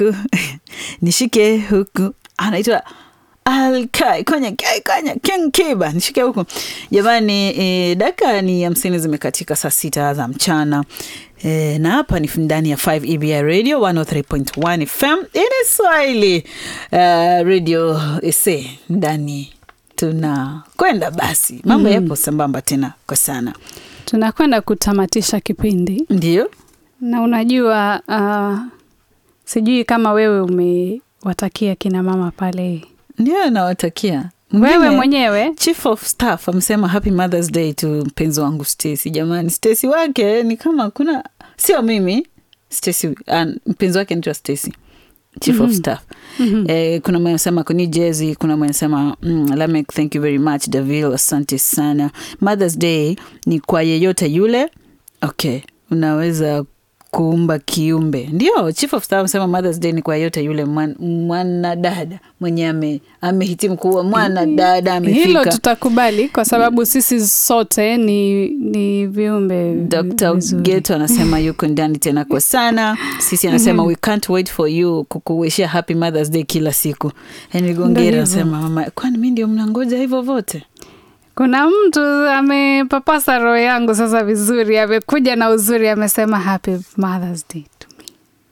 huku nishike huku anaitwa Alkai kwenye kai kwenye King Kiba nishike huku jamani. E, dakika ni hamsini zimekatika saa sita za mchana e, na hapa ni ndani ya 5 EBI Radio 103.1 FM ini Swahili uh, radio ese ndani tunakwenda basi, mambo Mhm. yapo sambamba tena kwa sana, tunakwenda kutamatisha kipindi ndio na unajua uh, sijui kama wewe umewatakia kina mama pale ndio nawatakia wewe Mwingine- mwenyewe Chief of Staff amesema happy Mother's Day to mpenzi wangu Stacy. Jamani, Stacy wake ni kama kuna sio mimi Stacy, ah, mpenzi wake anaitwa Stacy. Chief of Mhm. Staff. Mhm. Eh, kuna mwenye anasema kuni Jersey, kuna mwenye anasema mm, Lamek, thank you very much Davil, asante sana. Mother's Day ni kwa yeyote yule. Okay, unaweza kuumba kiumbe. Ndio, Chief of Staff amesema Mother's Day ni kwa yeyote yule mwan- mwanadada mwenye ame amehitimu kuwa mwanadada amefika. hilo tutakubali kwa sababu sisi sote ni, ni viumbe Dr. vizuri. Geto anasema yuko ndani tena kwa sana. Sisi anasema we can't wait for you kukuwishia happy Mother's Day kila siku. Henry Ndio Gongera hivyo. anasema mama, kwani mi ndio mnangoja hivyo vote? kuna mtu amepapasa roho yangu sasa vizuri amekuja na uzuri amesema happy mothers day to me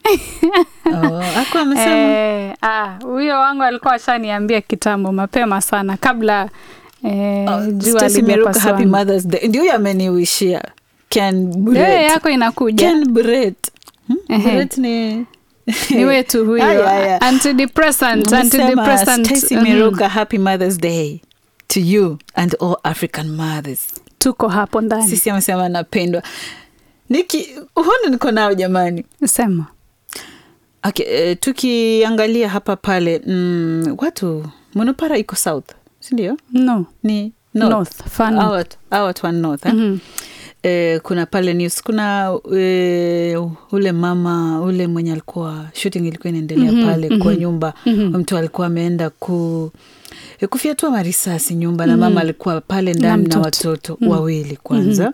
Oh, aku amesema Eh, ah, huyo wangu alikuwa ashaniambia kitambo mapema sana kabla eh, oh, jua Stacy Meruka, happy limepaswa Mother's Day. Ndio huyo ameniwishia. Ken Eh, Brett. yako inakuja Ken Brett. Hmm? Ehe. Brett ni ni wetu huyo Aya, aya. antidepressant Amesema, antidepressant Stacy mhm. Meruka, happy Mother's Day to you and all African mothers. tuko hapo ndani sisi amesema anapendwa niki uhono niko nao jamani sema okay, eh, tukiangalia hapa pale mm, watu monopara iko south sindio no ni north. north far north. Hawa watu- hawa watu wa north eh? Mhm. eh, kuna pale news kuna eh, ule mama ule mwenye alikuwa shooting ilikuwa inaendelea Mhm, pale mhm. kwa nyumba Mhm. mtu alikuwa ameenda ku eh, kufyatua marisasi nyumba na Mhm. mama alikuwa pale ndani na, mtoto. watoto Mhm. wawili kwanza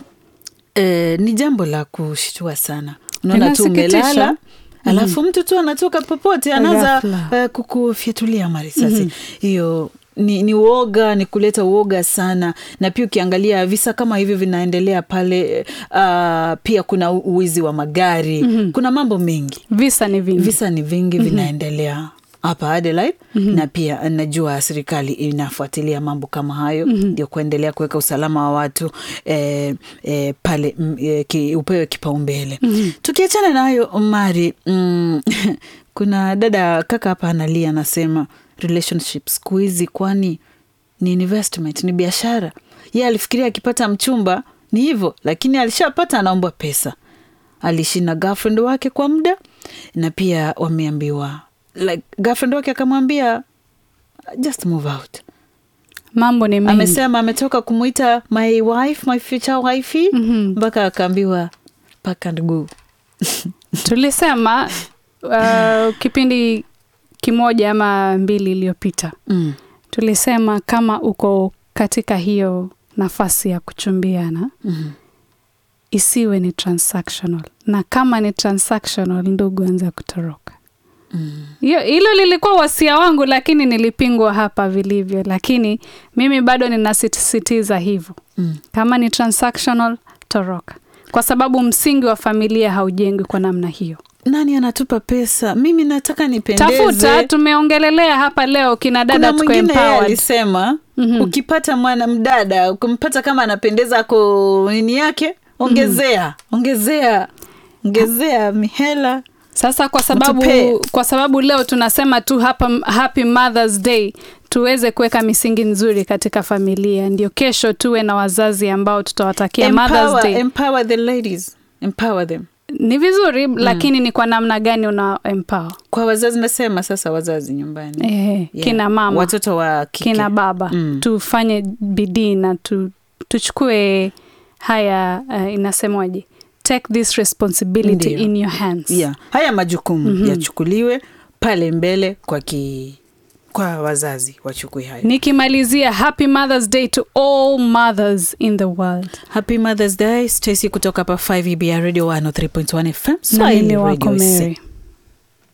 eh, ni jambo la kushtua sana unaona tu Inasikitisha. umelala alafu mtu tu anatoka popote anaanza Ghafla. eh, kukufyatulia marisasi Mhm. hiyo ni, ni uoga ni kuleta uoga sana na pia ukiangalia visa kama hivyo vinaendelea pale uh, pia kuna u- uwizi wa magari Mhm. kuna mambo mengi visa ni vingi visa ni vingi vinaendelea hapa Adelaide na pia najua serikali inafuatilia mambo kama hayo ndio kuendelea kuweka usalama wa watu eh, eh, pale mm, eh, ki, upewe kipaumbele tukiachana na hayo Mari mm, kuna dada kaka hapa analia anasema relationship siku hizi kwani ni investment ni biashara ye alifikiria akipata mchumba ni hivyo lakini alishapata anaombwa pesa aliishi na girlfriend wake kwa muda na pia wameambiwa like girlfriend wake akamwambia just move out mambo ni mengi amesema ametoka kumwita my wife my future wife Mhm. mpaka akaambiwa pack and go tulisema uh, kipindi kimoja ama mbili iliyopita mm. tulisema kama uko katika hiyo nafasi ya kuchumbiana mm. isiwe ni transactional na kama ni transactional ndugu anza kutoroka mm. hiyo hilo lilikuwa wasia wangu lakini nilipingwa hapa vilivyo lakini mimi bado ninasisitiza hivyo mm. kama ni transactional toroka kwa sababu msingi wa familia haujengwi kwa namna hiyo nani anatupa pesa mimi nataka nipendeze tafuta tumeongelelea hapa leo kina dada kuna tuko mwingine yeye empowered alisema Mhm. ukipata mwana mdada ukimpata kama anapendeza ko nini yake ongezea ongezea ongezea mihela sasa kwa sababu Mtupe. kwa sababu leo tunasema tu hapa happy mothers day tuweze kuweka misingi nzuri katika familia ndio kesho tuwe na wazazi ambao tutawatakia mothers empower, day empower the ladies empower them ni vizuri lakini ni kwa namna gani una empower kwa wazazi nasema sasa wazazi nyumbani eh, Yeah. kina mama watoto wa kike kina baba Mm. tufanye bidii na tu, tuchukue haya uh, inasemwaje take this responsibility Ndiyo. in your hands yeah. haya majukumu yachukuliwe pale mbele kwa ki, kwa wazazi wachukue hayo nikimalizia happy mothers day to all mothers in the world happy mothers day stacy kutoka hapa 5 ebr radio 103.1 fm na Swahili mimi wako Radio Mary.